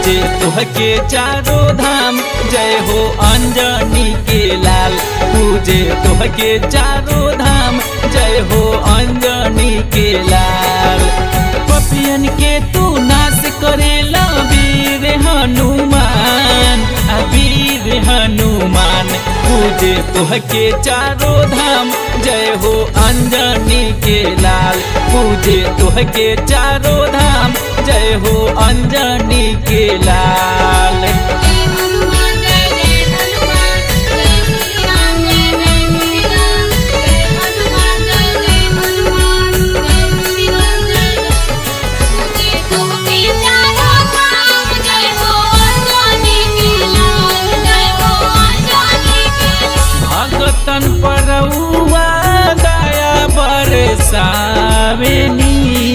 पूजे तुहके चारों धाम जय हो अंजनी के लाल पूजे तुहके चारों धाम जय हो अंजनी के लाल पपियन के तू नाश करेला वीर हनुमान आ वीर हनुमान पूजे तुहके चारों धाम जय हो अंजनी के लाल पूजे तुहके चारों धाम जय हो अंजनी के लाल जय हनुमान जय जय हनुमान जय श्री राम जय जय श्री राम जय हनुमान जय जय हनुमान जय श्री राम जय जय पूजे तुमके चारों धाम जय हो अंजनी के लाल जय हो अंजनी के लाल भगतन परउआ दया बरसावेनी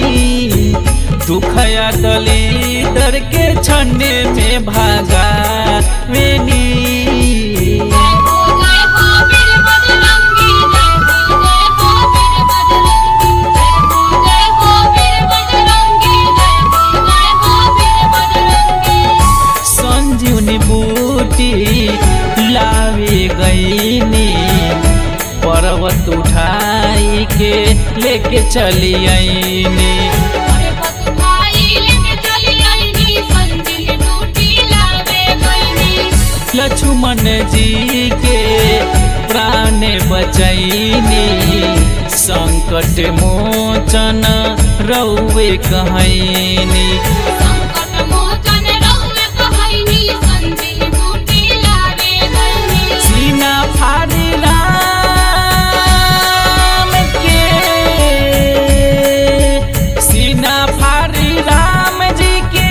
दुखया दलिदर के छन्ने में भागावेनी जय हो जय हो वीर बजरंगी जय हो जय हो वीर बजरंगी जय हो जय हो वीर बजरंगी जय हो जय हो वीर बजरंगी संजीवनी बूटी लावे गईनी पर्वत उठाई के लेके चली आईनी अरे पत भाई लेके चली आईनी संजीवनी बूटी लावे गईनी लक्ष्मण जी के प्राण बचैनी संकट मोचन रौवे कहैनी संकट मोचन रहुए कहैनी संजीवनी बूटी लावे गईनी सीना फाड़ी राम के सीना फाड़ी राम जी के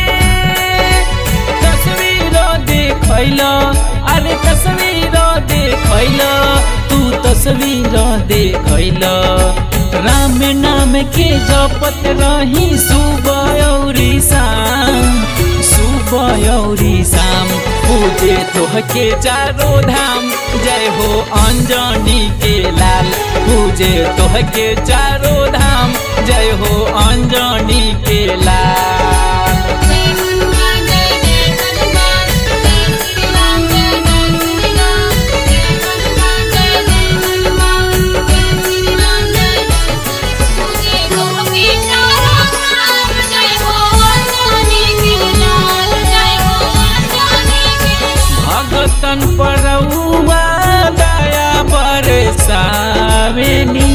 तस्वीर देखैल अरे तस्वीर देखैल तू तस्वीर देखैल राम नाम के जपत रही सुबह औरी शाम सुबह औरी शाम पूजे तोहके चारों धाम जय हो अंजनी के लाल पूजे तोहके चारों धाम जय हो अंजनी के लाल जय हनुमान जय जय हनुमान जय श्री राम जय जय श्री राम जय हनुमान जय जय हनुमान जय श्री राम जय पूजे तुमके चारों धाम जय हो अंजनी के लाल जय हो अंजनी के भगतन परउआ दया बरसावेनी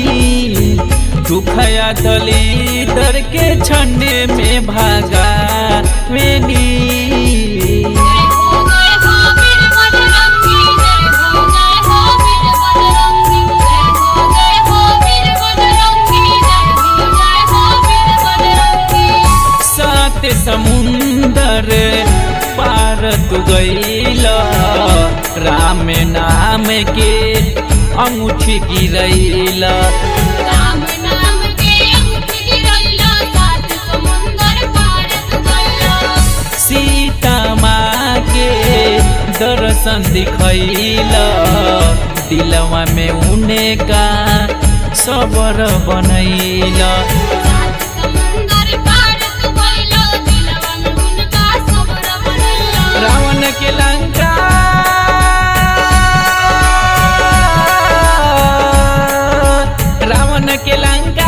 दुखया दलिदर के छन्ने में भागावेनी जय हो जय हो वीर बजरंगी जय हो जय हो वीर बजरंगी जय हो जय हो वीर बजरंगी जय हो जय हो वीर बजरंगी सात समुंदर पार तू गईल राम नाम के अंगूठी गिरैला राम नाम के अंगूठी गिरैला सात समुंदर पार तू गइला सीता माँ के दर्शन दिखैल दिलवा में उने का सबर बनैल सात समुंदर पार तू गइला दिलवा में उनका सबर बनैला रावण के लंका रावण के लंका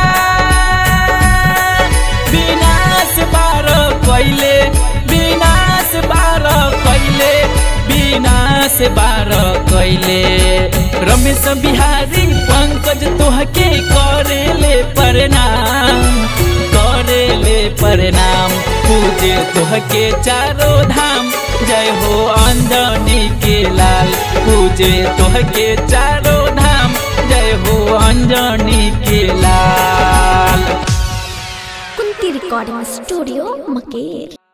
विनाश बार कैले विनाश बार कैले विनाश बार कैले रमेश बिहारी पंकज तोहके करेले प्रणाम करेले प्रणाम पूजे तोहके चारों धाम जय हो अंजनी के लाल पूजे तोहके चारों धाम जय हो अंजनी के लाल कुंती रिकॉर्डिंग स्टूडियो मकेर